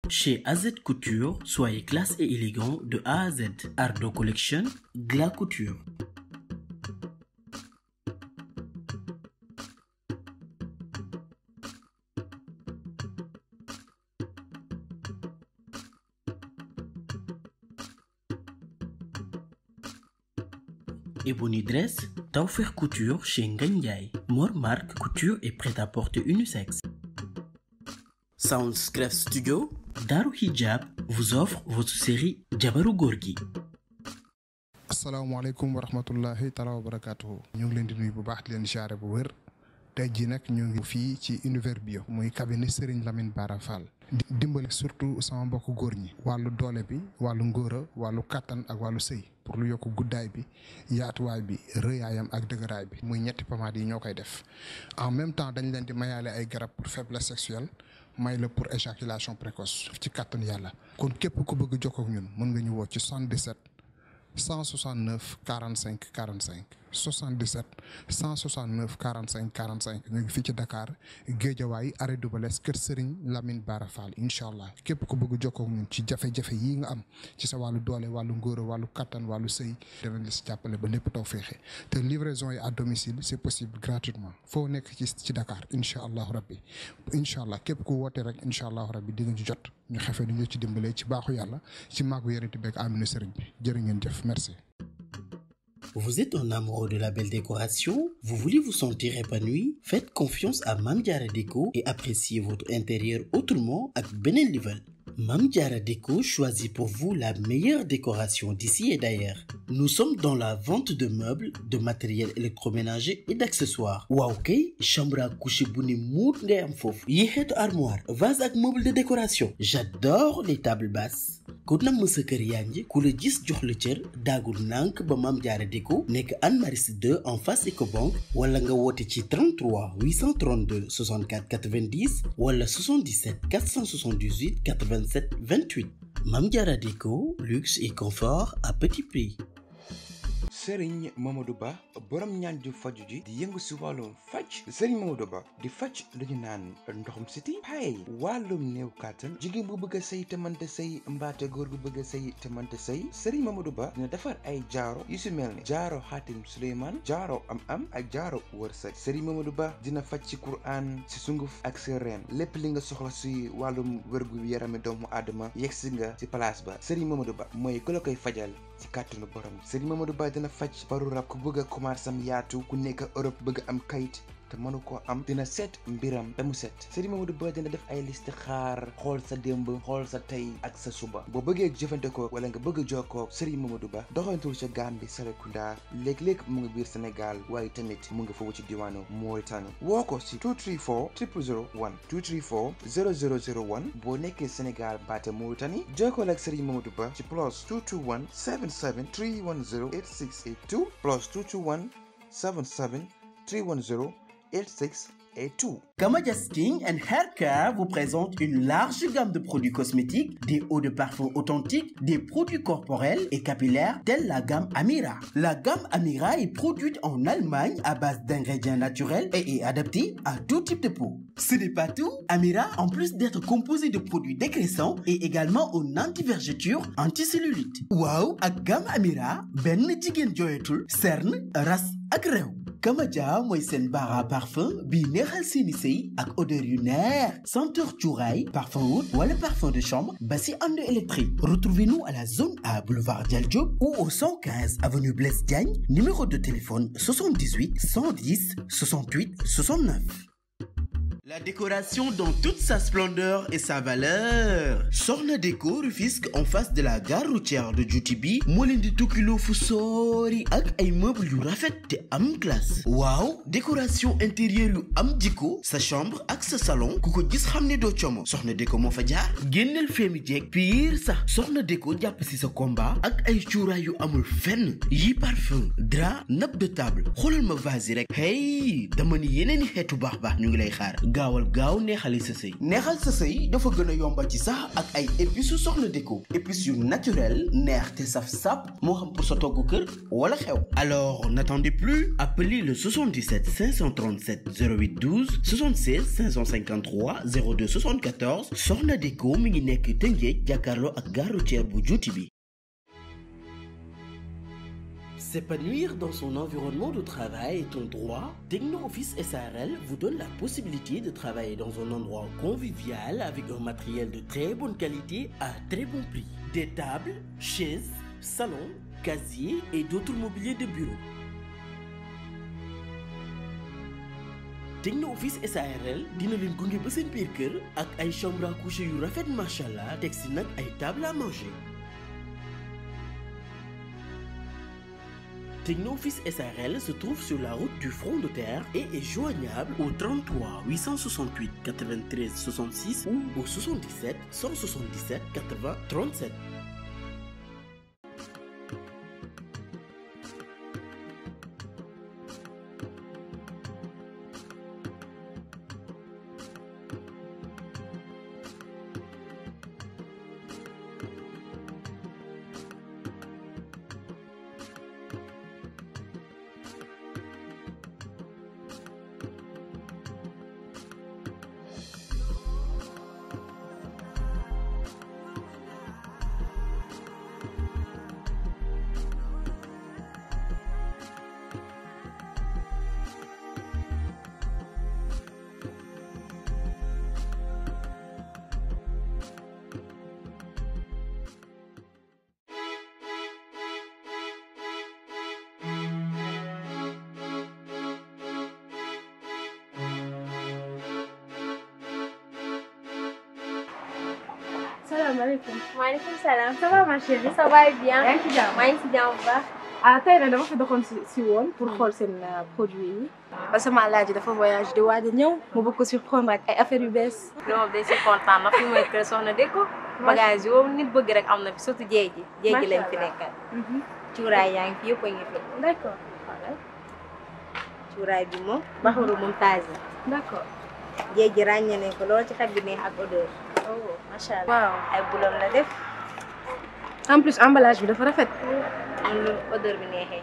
Chez AZ Couture, soyez classe et élégant de A à Z. Ardo Collection, Gla Couture. Ebony Dress, Tawfekh Couture chez Ngagne Ndiaye. Mor Marc Couture et prêt-à-porter unisexe. Soundscref Studio, Daru Hijab vous offre votre série Jabaru Gorgui. asalaamaaleykum wa rahmatullahi taala wa barakaatuhu ñu ngi leen di nuyu bu baax di leen siyaare bu wér tey jii nag ñu ngi fii ci univers bio muy cabinet Serigne Lamine Bara Fall di dimbale surtout sama mbokk góor ñi wàllu doole bi wàllu ngóora wàllu kàttan ak wàllu sëy pour lu yokk guddaay bi yaatuwaay bi rëyaayam ak dëgëraay bi muy ñetti pomade yi ñoo koy def en même temps dañ leen di mayaale ay garab pour faiblesse sexuelle may la pour éjaculation précoce ci kàttan yàlla kon képp ku bëgg jokkoo ak ñun mën nga ñu woo ci 77 169 45 45 77 169 45 45 ñu ngi fii ci Dakar Géejawaay arrêt Dubalès kër Serigne Lamine Bara Fall incha allah képp ku bëgg jokkoo ak ñun ci jafe-jafe yii nga am ci sa wàllu doole wàllu ngóora wàllu kattan wàllu sëy danañ la si jàppale ba lépp taw féexe te livraison yi à domicile c'est possible gratuitement foo nekk ci ci Dakar incha allahu rabbi incha allah képp ku woote rek incha allahu rabbi di nga ci jot ñu xefe ni ñu ci dimbalee ci baaxu yàlla ci màggu yonent bi ak aminu sëriñ bi jërë ngeen jëf merci. Vous êtes un amoureux de la belle décoration? Vous voulez vous sentir épanoui? Faites confiance à Mame Diarra Déco et appréciez votre intérieur autrement ak beneen level. Mame Diarra Déco choisit pour vous la meilleure décoration d'ici et d'ailleurs. Nous sommes dans la vente de meubles, de matériel électroménager et d'accessoires. waaw kay chambre à coucher bu ne muut ngay am foofu. yi xeetu armoire, vase ak meuble de décoration. J'adore les tables basses. ku namm sa kër yaa ngi ku la gis jox la cër daagul nànk ba Mame Diarra Déco nekk Anne Maris 2 en face Ecobank wala nga woote ci 33 832 64 90 wala 77 478 87 28 Mame Diarra Déco luxe et confort à petit prix. sëriñ Mamadou Ba borom ñaan ju faju ji di yëngu si wàllum faj sëriñ Mamadou Ba di faj lu ñu naan ndoxum siti pay wàllum néew kàttan jigéen bu bëgg a sëy te mënta sëy mbaate góor gu bëgg a sëy te mënta sëy sëriñ Mamadou Ba dina defar ay jaaro yu si mel ni jaaro xaatim Suleymaan jaaro am am ak jaaro wërsëg sëriñ Mamadou Ba dina faj ci Qur'an si sunguf ak si reen lépp li nga soxla si wàllum wérgu yarami doomu aadama yegg si nga si place ba sëriñ Mamadou Ba mooy ku la koy fajal ci kàttanu borom sëriñ Mamadou Ba dina faj baru rab ku bëgg a commencé am yaatu ku nekk Europe bëgg am kayit te mënu koo am dina seet mbiram ba mu set Serigne Mamadou Ba dina def ay liste xaar xool sa démb xool sa tey ak sa suba boo bëggee jëfandikoo wala nga bëgg a jokkoo Serigne Mamadou Ba doxantul ca Gambie Serekunda léeg-léeg mu ngi biir Sénégal waaye tamit mu ngi foofu ci diwaanu Mauritanie woo ko si 234 0001 234 0001 boo nekkee Sénégal baate Mauritanie jokkoo ak Serigne Mamadou Ba ci plus 221 77 310 8682 plus 221 77 310 86 et tout. Kamaja Skin and Hair Care vous présente une large gamme de produits cosmétiques, des eaux de parfum authentiques, des produits corporels et capillaires tels la gamme Amira. La gamme Amira est produite en Allemagne à base d'ingrédients naturels et est adaptée à tout type de peau. Ce n'est pas tout. Amira, en plus d'être composé de produits dégraissants, est également en anti-vergeture, anti-cellulite. Waaw ak gamme Amira benn jigéen jooyatul cerne ras ak réew. Kamaja mooy seen bara parfum bi neexal seeni sëy ak odeur yu neex senteur cuuraay parfum oud wala parfum de chambre ba si ànd électrique retrouvez-nous à la zone A boulevard Dial Diop ou au 115 avenue Blaise Diagne numéro de téléphone 78 110 68 69 La décoration dans toute sa splendeur et sa valeur Soxna Déco Rufisque en face de la gare routière de Djoutibi moo leen di tukkiloo fu soori ak ay meubles yu rafet te am classe waaw décoration intérieure yu am jikko sa chambre ak sa salon ku ko gis xam ne doo como Soxna Déco moo fa jaar génneel feemi jeeg pire sax Soxna Déco jàpp si sa combat ak ay cuuraay yu amul fenn yi parfum drap nappe de table xoolal ma vase yi rek hey dama ni yeneen i xeetu baax baax ñu ngi lay xaar gaawal gaaw neexali sa sëy neexal sa sëy dafa gën a yomba ci sax ak ay épices yu soxna déko épices yu naturel neex te saf sap moo xam pour sa togg kër wala xew alors n'attendez plus appelez le 77 537 08 12 76 553 02 74 soxna déko mi ngi nekk Tëngéej jàkkaarloo ak gare routière bu juuti bi S'épanouir dans son environnement de travail est un droit. Techno Office SARL vous donne la possibilité de travailler dans un endroit convivial avec un matériel de très bonne qualité à très bon prix. Des tables, chaises, salons, casiers et d'autres mobiliers de bureau. Techno Office SARL dina leen gunge ba seen biir kër ak ay chambre à coucher yu rafet macha allah teg si nag ay table à manger. Technoffice SARL se trouve sur la route du front de terre et est joignable au 33 868 93 66 ou au 77 177 80 37. salaamaaleykum. maaleykum salaam. ça va ma chérie. ça va bien. yaa ngi ci jàmm. maa ngi ci jàmm bu baax. ah tey nag dama fi doxoon si si woon pour xool seen produit yi. parce que sama laaj dafa voyage di waaj a ñëw mu bëgg ko surprendre ak ay affaires yu bees. loolu dañ si kontaan na fi mooy kër soxna Déko. bagage yoo nit bëgg rek am na fi surtout jéeg ji. jéeg ji lañ fi nekkal. cuuraay yaa ngi fi yëpp a ngi fi. d' accord. cuuraay bi moom. baxaru moom taaj la. d' accord. jéeg ji ràññee nañ ko lool ci xet bi neex ak odeur. oh macha allah waaw. ay bulam la def. en plus emballage bi dafa rafet. am lu odeur bi neexee.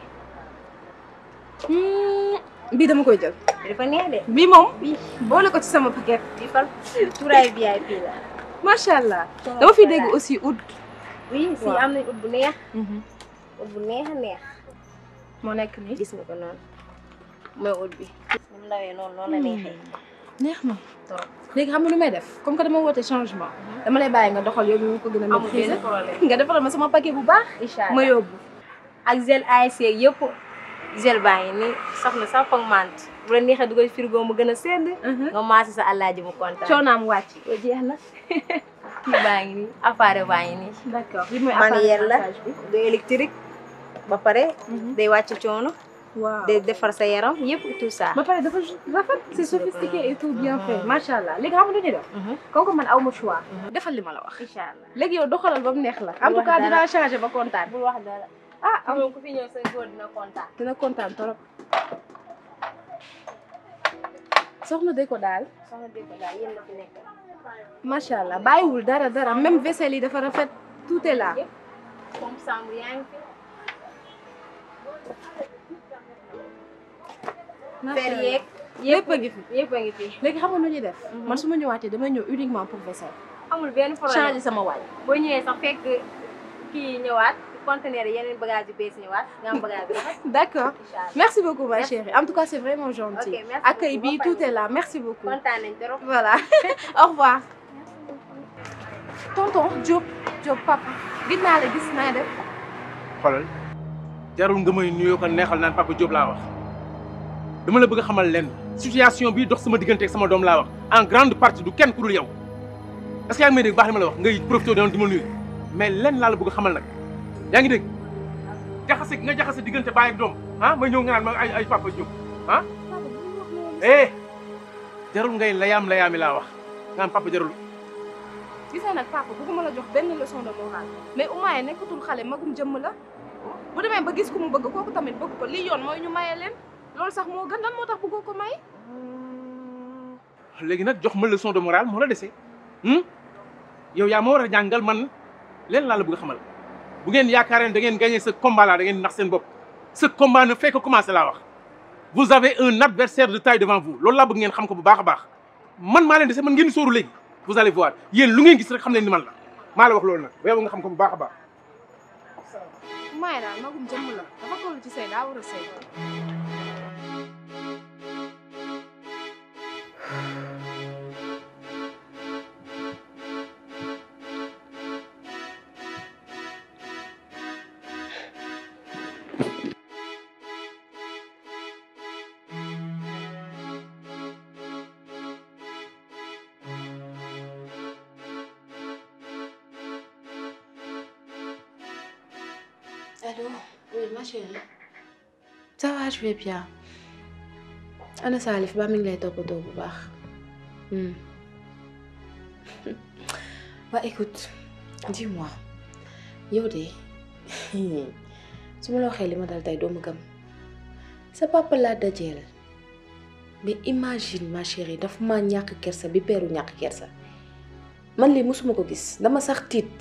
bii dama koy jël. dafa neex de. bii moom. boole ko ci sama paquet. di fal cuuraay VIP la. macha allah. dama fi dégg aussi oud. oui si Waaw. am nañ ut bu neex. ut bu neex a neex. moo nekk nii. gis nga ko noonu mooy ut bi. mu ndawee noonu noonu la neexee. neex na. trop. léegi xam nga lu may def comme que dama woote changement. dama lay bàyyi nga doxal yow ñu ko gën a amul maîtriser. benn problème. nga defaral ma sama paquet bu baax. incha ma allah yóbbu. ak gel ASC yëpp gel baa ngi ni soxna sax foog mant bu la neexee dugal frigo mu gën a sedd. nga maase sa àllaaji mu kontaan. coonaam wàcc. ko jeex na kii baa ngi nii appareil baa ngi nii. d' accord li mooy manuel la massage bi. du électrique ba pare day wàcc coono waaw. day defar sa yaram yëpp tout ça. ba pare dafa rafet c' est sophistiqué et tout bien fait macha allah léegi xam nga lu ñuy def. comme que man aw ma choix. defal li ma la wax. incha allah. léegi yow doxalal ba mu neex la. en tout wax cas dara. dinaa changé ba kontaan. bul wax dara. ah am moom ku fi ñëw sa góor dina kontaan. dina kontaan trop. soxna de ko daal. soxna dégg ko daal yéen la fi nekk. macha allah bàyyiwul dara dara même vaisselle yi dafa rafet tout est là. comme Samb yaa ngi fi. macha fer allah yeeg. lépp a ngi fi. yëpp a ngi fi. léegi xam nga nu ñuy def. man su ma ñëwaatee damay ñëw uniquement pour vaisselle. amul benn changer problème sama waay. boo ñëwee sax fekk kii ñëwaat conteneur yeneen bagage yu bees ñëwaat nga am bagage bi rafet. d' accord incha allah merci beaucoup ma Merci. chérie en tout cas c'est vraiment gentil. Ok, merci accueil bi beaucoup. tout est là merci beaucoup. kontaan nañ trop. voilà au revoir. tonton Diop Diop papa gis naa la gis naa def. xoolal jarul nga may nuyoo ko neexal naan papa Diop laa wax dama la bëgg a xamal lenn situation bii dox sama diggante ak sama doom laa wax en grande partie du kenn ku dul yow est-ce que yaa ngi may dégg baax li ma la wax ngay profité doon di ma nuyu mais lenn laa la bëgg a xamal nag yaa ngi dégg jaxase nga jaxase diggante baay ak doom ah may ñëw nga naan ma ay ay papa Diop ah eh jarul ngay layaam layaami laa wax nga naan papa jarul gis nga nag papa bëgguma la jox benn leçon de morale mais Oumaya nekkatul xale magum jëmm la bu demee ba gis ku mu bëgg kooku tamit bëgg ko lii yoon mooy ñu maye leen loolu sax moo gën lan moo tax bëggoo ko may. léegi nag jox ma leçon de morale moo la dese yow yaa ma war a jàngal man leen laa la bëgg a xamal bu ngeen yaakaaree ne da ngeen gagné ce combat là da ngeen nax seen bopp ce combat ne fait que commencer laa wax vous avez un adversaire de taille devant vous loolu laa bëgg ngeen xam ko bu baax a baax man maa leen dese man ngeen sóoru léegi vous allez voir yéen lu ngeen gis rek xam leen ni man la maa la wax loolu nag ba yow nga xam ko bu baax a baax Umaay daal magum jëmm la dafa toll ci sëy daa war a sëy Allô Oui, ma chérie. Ça va, je vais bien. Ana Salif ba mi ngi lay toppatoo bu baax. waa écoute dis-moi yow de su ma la waxee li ma dal tey doo ma gëm sa papa laa dajeel mais imagine ma chérie dafa ma ñàkk kersa bi peeru ñàkk kersa man lii mosuma ko gis dama sax tiit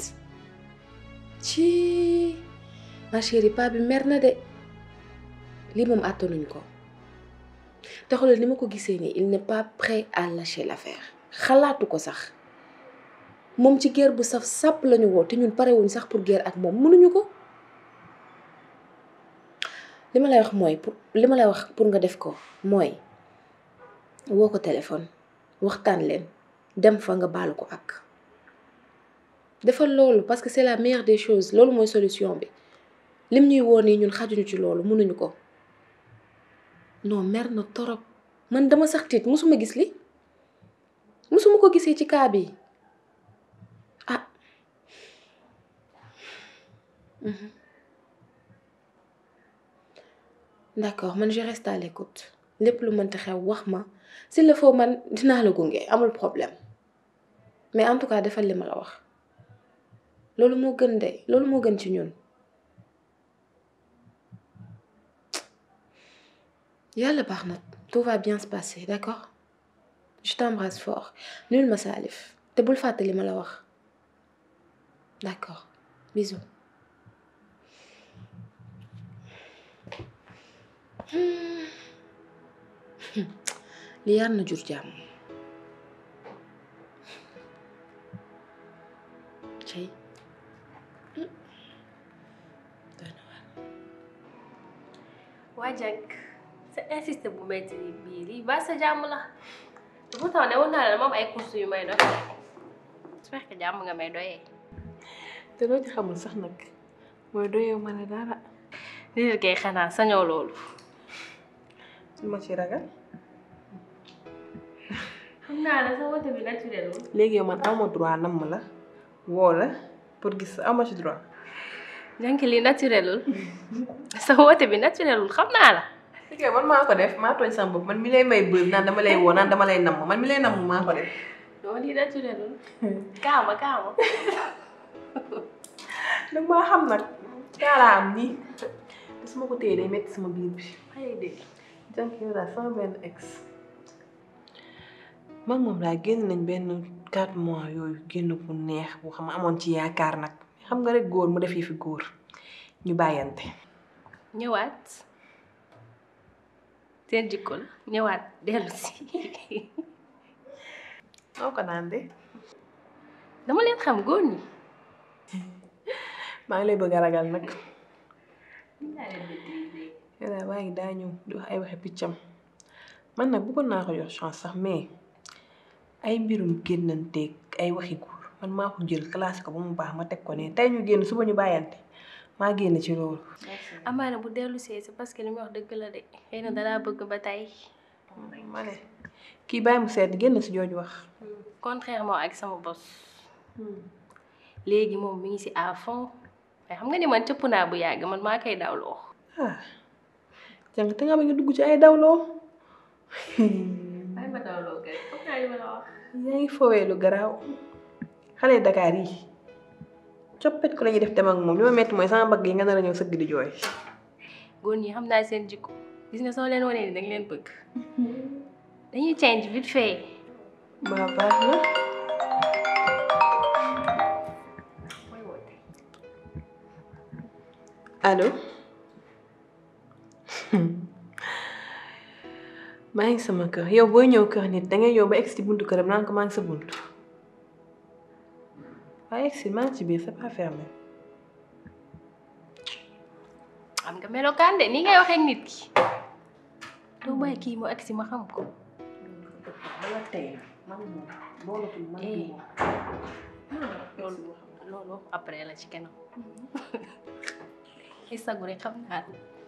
ci ma chérie pa bi mer na de lii moom àttanuñ ko te xoolal ni ma ko gisee nii il n'est pas prêt à lâcher l'affaire xalaatu ko sax moom ci guerre bu saf sàpp lañu woo te ñun parewuñ sax pour guerre ak moom mënuñu ko li ma lay wax mooy pour li ma lay wax pour nga def ko mooy woo ko téléphone waxtaan leen dem fa nga baalu ko ak defal loolu parce que c'est la meilleure des choses loolu mooy solution bi lim ñuy woo nii ñun xajuñu ci loolu mënuñu ko non mer na torop man dama sax tiit musuma gis li musuma ko gisee ci kaa bi ah mhm. d'accord man je reste à l'écoute lépp lu mënta xew wax ma s'il le faut man dinaa la gunge amul problème mais en tout cas defal li ma la wax loolu moo gën de loolu moo gën ci ñun yàlla baax na tout va bien se passer d'accord je t'embrasse fort nul ma Salif te bul fàtte li ma la wax d'accord bisous li yar na jur jàmm cey waa jànk sa insisté bu metti ni bii lii ba sa jàmm la pourtant ne woon naa la moom ay courses yu may dox j'espère que jàmm nga may doyee te loo ci xamul sax nag mooy doyew ma ne dara lii kay xanaa sañoo loolu su ma ci ragal xam naa la sa wote bi naturel léegi yow man awma droit namm la woo la pour gis awma ci droit jànk lii naturelul sa wote bi naturelul xam naa la ok man maa ko def maa tooñ sama bopp man mi lay may bëb naan dama lay woo naan dama lay namm man mi lay namm maa ko def non lii naturelul kaama kaama nag maa xam nag kaalaa am nii te su ma ko téye day metti sama biir bi ay dégg jànk yow daal sama benn ex man moom laa génn nañ benn quatre mois yooyu génn bu neex bu xam amoon ci yaakaar nag xam nga rek góor mu def yi fi góor ñu bàyyante ñëwaat seen jikko la ñëwaat dellu si noo ko naan de dama leen xam góor ñi maa ngi lay bëgg a ragal nag yow daal waa ngi daa ñëw di wax ay waxe piccam man nag bëggoon naa ko jox chance sax mais ay mbirum génnanteeg ay waxi góor man maa ko jël classé ko ba mu baax ma teg ko ne tey ñu génn suba ñu bàyyante maa génn ci loolu amaana bu dellu see c'est parce que li muy wax dëgg la de xëy na dalaa bëgg ba tey ma ne kii bàyyi mu seet génn si jooju wax contrairement ak sama bos léegi moom mi ngi si à fond mais xam nga ni man cëpp naa bu yàgg man maa koy dawloo ah jàng te nga ba nga dugg ci ay dawloo ay ma dawloo kay foog naa li ma la wax yaa ngi foowee lu garaaw xale Dakar yi coppet ko la ñuy def dem ak moom li ma metti mooy sama mbagg yi nga nar a ñëw sëgg di jooy góor ñi xam naa seen jikko gis nga soo leen wanee ni danga leen bëgg dañuy change vite fait ba baax na allo maa ngi sama kër yow booy ñëw kër nit dangay yow ba egsi buntu këram naan ko maa ngi sa buntu waaye egsi maa ngi ci biir c'est pas fermé xam nga melokaan de ni ngay waxee ak nit ki doo bàyyi kii mu agsi ma xam ko eh loolu loolu après la ci kanam ay sagu rek xam naa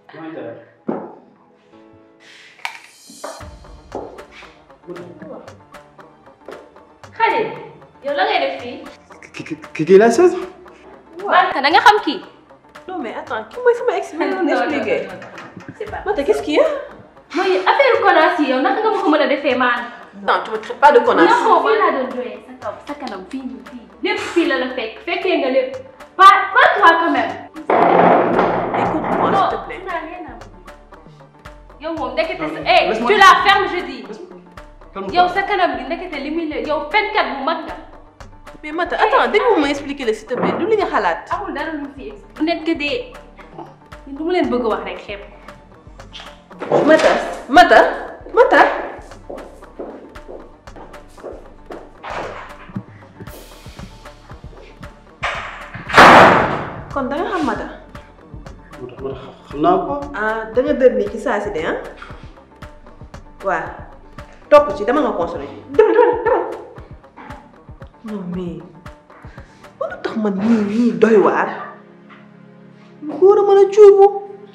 Khalil yow la ngay def fii Qui qui la chaise Manta da nga xam kii non mais attends kii mooy sama ex bi ma doon expliqué c'est pas Mata qu'est-ce qu'il y a mooy affaire connasse yi yow naka nga ma ko mën a defee maan non tu me traites pas de connasse non fii laa doon doyee sa kaw sa kanam fii nii fii lépp fii la la fekk fekkee nga lépp pas pas toi quand même écoute-moi non s'il te plaît tu n'as rien à me dire. yow moom ndekete sa eh tu la fermes je dis yow sa kanam gi ndekete li muy la yow fenkat bu mag nga mais Mata attends dégg ma expliquer la s'il te plaît du li nga xalaat amul dara lu fi ex bu nekk dee du mu leen bëgg a wax rek xeeb Mata Mata Mata kon da nga xam Mata xam naa ko ah da nga dër nii ci saa si de ah waaw topp ci dama nga consolé ji demal demal demal non mais mën a tax man nii nii doy waar góor a mën a cuubu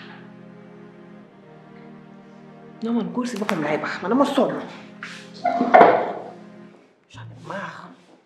non man góor si boppam laay baax man dama sonn j'en ai marre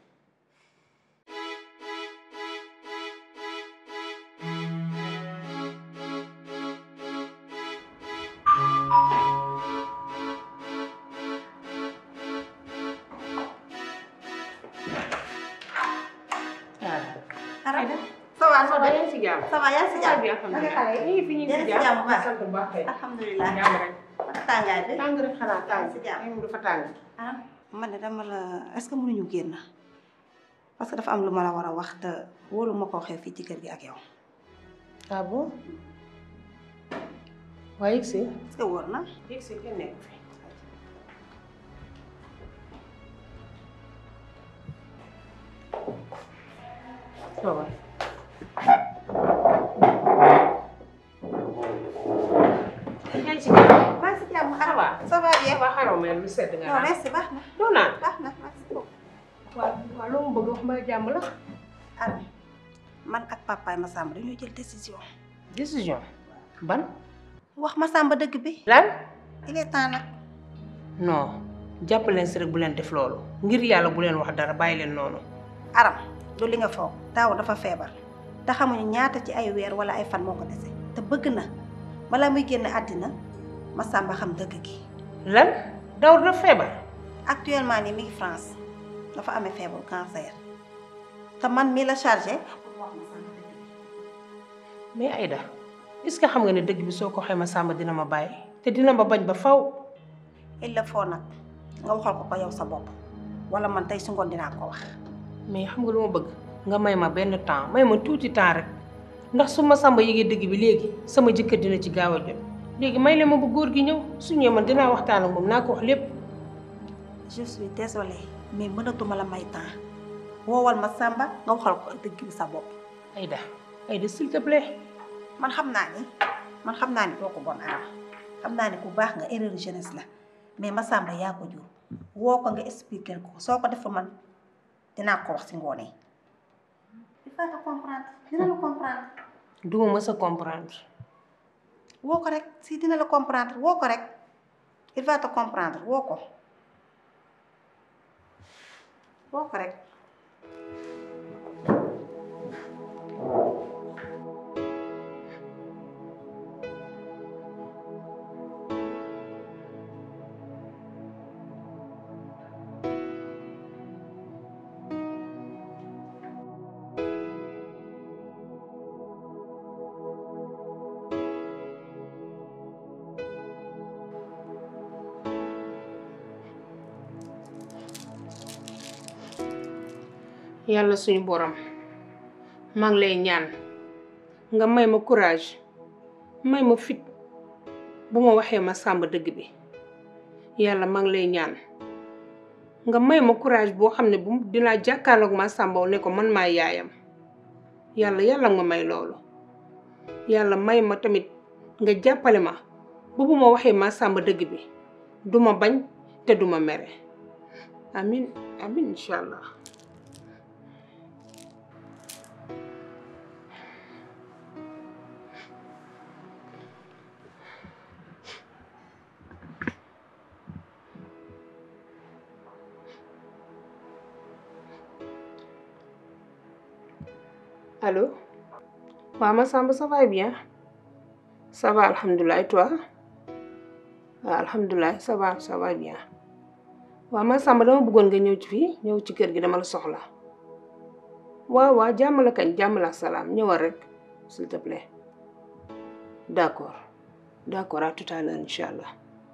ça va ça va yaa ngi si jàmm ça va yaa ngi si jàmm alhamdulilah xale yi ñu ngi fi ñu ngi yéen a si si jàmm jàmm bu baax sant bu baax kay alhamdulilah jàmm rek ak tàngaay bi tàng rek xanaa tàng si jàmm. yaram dafa tàng ah man de dama la est-ce que mënuñu génn parce que dafa am lu ma la war a wax te wóolu ma ko xew fii ci kër gi ak yow ah bon waaye yëg si est-ce que wóor na yëg si kenn nekk fi toogal yaa ngi si jàmm maa ngi si jàmm ça va ça va bien waa xaraw mel lu sedd nga non naan merci baax na doo naan baax na merci beaucoup waaw waaw loo ma bëgg wax ma jàmm la Armi man ak papaay Massamba dañoo jël décision décision ban wax Massamba dëgg bi lan il est temps nag non jàpp leen si rek bu leen def loolu ngir yàlla bu leen wax dara bàyyi leen noonu aram du li nga foog daaw dafa feebar te xamuñu ñaata ci ay weer wala ay fan moo ko dese te bëgg na balaa muy génn àddina Massamba xam dëgg gi lan daw dafa feebar actuellement nii mi ngi France dafa amee feebaru cancer te man mii la chargé pour wax Massamba dëgg gi mais Aïda est-ce que xam nga ne dëgg bi soo ko xayma Samba dina ma bàyyi te dina ma bañ ba faw il le faut nag nga waxal ko ko yow sa bopp wala man tey su ngoon dinaa ko wax mais xam nga lu ma bëgg nga may ma benn temps may ma tuuti temps rek ndax su ma Samba yëgee dëgg bi léegi sama jëkkër dina ci gaaw a jot léegi may leen ma bu góor gi ñëw su ñëwee man dinaa waxtaan ak moom naa ko wax lépp je suis désolée mais mënatuma la may temps woowal Massamba nga waxal ko dëgg bi sa bopp Aïda Aïda s'il te plaît man xam naa ni man xam naa ni doo ko bon aram xam naa ni ku baax nga erreur jeunesse la mais Massamba yaa ko jur woo ko nga expliquer ko soo ko defee man dinaa ko wax si ngoonee il faut que comprendre dina la comprendre duma mës a comprendre woo ko rek si dina la comprendre woo ko rek il va te comprendre woo ko woo ko rek yàlla suñu borom maa ngi lay ñaan nga may ma courage may ma fit bu ma waxee ma sàmb dëgg bi yàlla maa ngi lay ñaan nga may ma courage boo xam ne bu dinaa jàkkaarloog ma sàmbaw ne ko man maa yaayam yàlla yàlla nga ma may loolu yàlla may ma tamit nga jàppale ma ba bu ma waxee ma sàmba dëgg bi duma bañ te duma mere amin amin incha allah Allô waaw Massamba ça va bien ça va alhamdulilah et toi waaw alhamdulilah ça va ça va bien waaw Massamba dama bëggoon nga ñëw ci fii ñëw ci kër gi dama la soxla waaw waaw jàmm la kañ jàmm la ak salaam ñëwal rek s'il te plaît d'accord d'accord à tout à l'heure incha allah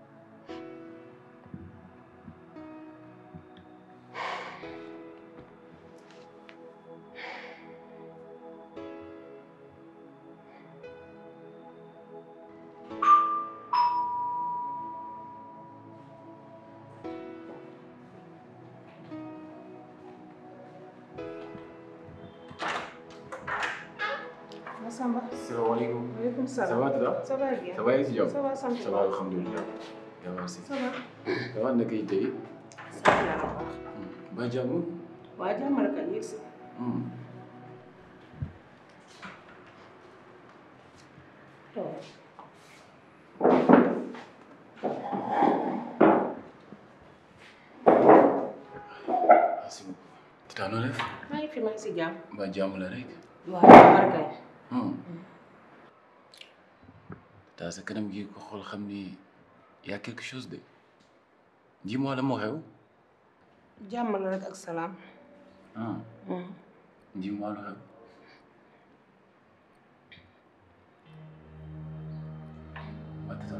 Massamba. salaamaaleykum. waaleykum salaam. ça va Tata. ça va bien. ça va yaa ngi si jàmm. ça va sant ça va alhamdulilah. yaa merci. ça va. ça va naka yi tey. sant yàlla bu baax. ba jàmm. waa jàmm la kañ yegg si. merci beaucoup. Tata noo def. maa ngi fi maa ngi si jàmm. ba jàmm la rek. waaw jàmm la kañ. Tata sa kanam gi ko xool xam ni y a quelque chose de. dis-moi la moo xew. jàmm la rek ak salaam. ah dis-moi lu xew. waa Tata.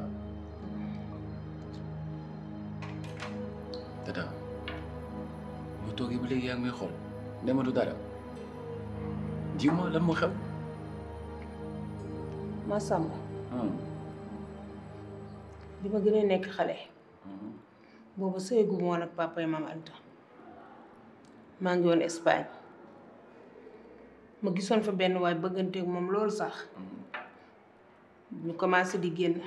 Tata. boo toogee ba léegi yaa ngi may xool. dema du dara. dis-moi lan moo xew. Massamba ah. bi ma gën a nekk xale. boobu sëygu ma woon ak papa yi maam Anta. maa ngi woon Espagne. ma gisoon fa benn waay bëgganteeg moom loolu sax. ñu commencé di génn.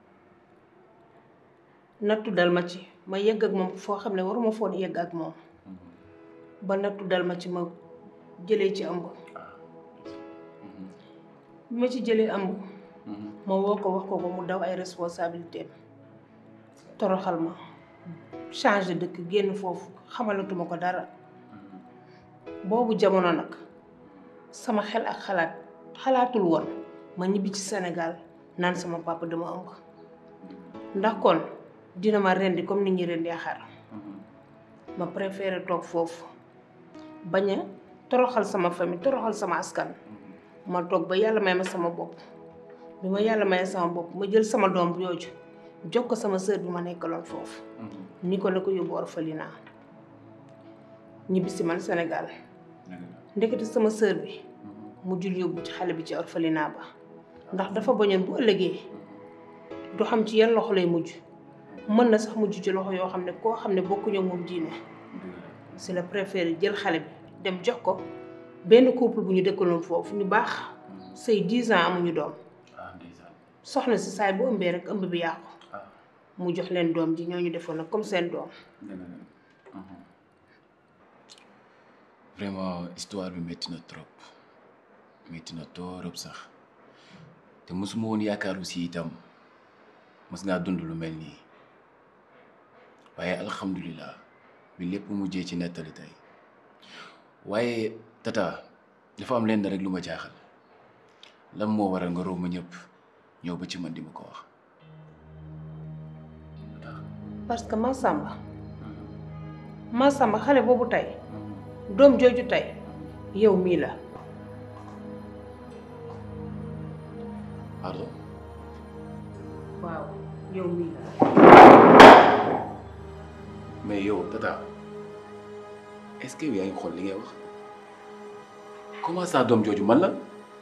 nattu dal ma ci ma yegg ak moom foo xam ne waruma foon yegg ak moom. ba nattu dal ma ci ma jëlee ci ëmb. bi ma ci jëlee ëmb. ma woo ko wax ko ko mu daw ay responsabilité toroxal ma changé dëkk génn foofu xamalatuma ko dara boobu jamono nag sama xel ak xalaat xalaatul woon ma ñibbi ci Sénégal naan sama papa dama ëmb ndax kon dina ma rendi comme ni ñuy rendee xar ma préféré toog foofu bañ a toroxal sama famille toroxal sama askan ma toog ba yàlla may ma sama bopp bi ma yàlla may sama bopp ma jël sama doom bu yooju jox ko sama sœur bi ma nekkaloon foofu ni ko la ko yóbbu orphelinat ñibbi si man Sénégal ndekete sama sœur bi mu jul yóbbu ci xale bi ci orphelinat ba ndax dafa bañoon bu ëllëgee du xam ci yan loxo lay mujj mën na sax mujj ci loxo yoo xam ne koo xam ne bokkuñu moom diine si la préféré jël xale bi dem jox ko benn couple bu ñu dëkkaloon foofu ñu baax say 10 ans amuñu doom soxna si saay bu ëmbee rek ëmb bi yàqu mu jox leen doom ji ñoo ñu defoon nag comme seen doom vraiment histoire bi métti na trop métti na torop sax te mosuma woon yaakaar aussi itam mos ngaa dund lu mel nii waaye alhamdulilah bi lépp mujjee ci nettali tey waaye tata dafa am lenn rek lu ma jaaxal lan moo waral nga róob ma ñëpp ñëw ba ci man di ma ko wax. parce que Massamba Massamba xale boobu tey doom jooju tey yow mii la pardon. waaw yow mii la mais yow tata est-ce que yow yaa ngi xool li ngay wax comment ça doom jooju man la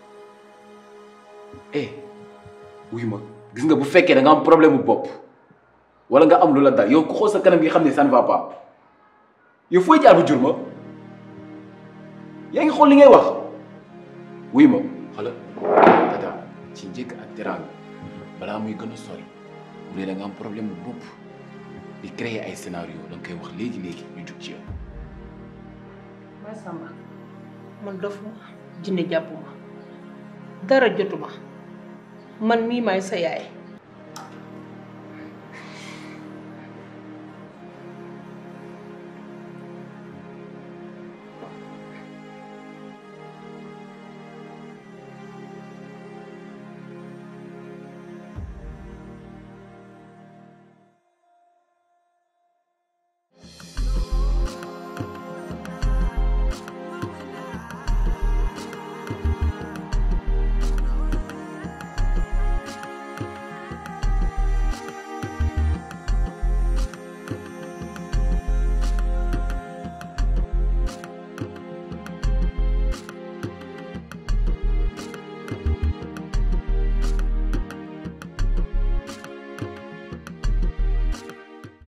eh wuy ma gis nga bu fekkee da nga am problème bu bopp wala nga am lu la dal yow ku xool sa kanam gi xam ne ça ne va pas yow fooy jaar bu jur ma yaa ngi xool li ngay wax wuy ma xala tata ci njëkk ak teraanga balaa muy gën a sori bu dee da nga am problème bu bopp di créer ay scénario da nga koy wax léegi léegi ñu jug ci yow. Ba Samba man dofuma jinne jàppuma dara jotuma man mii maay sa yaay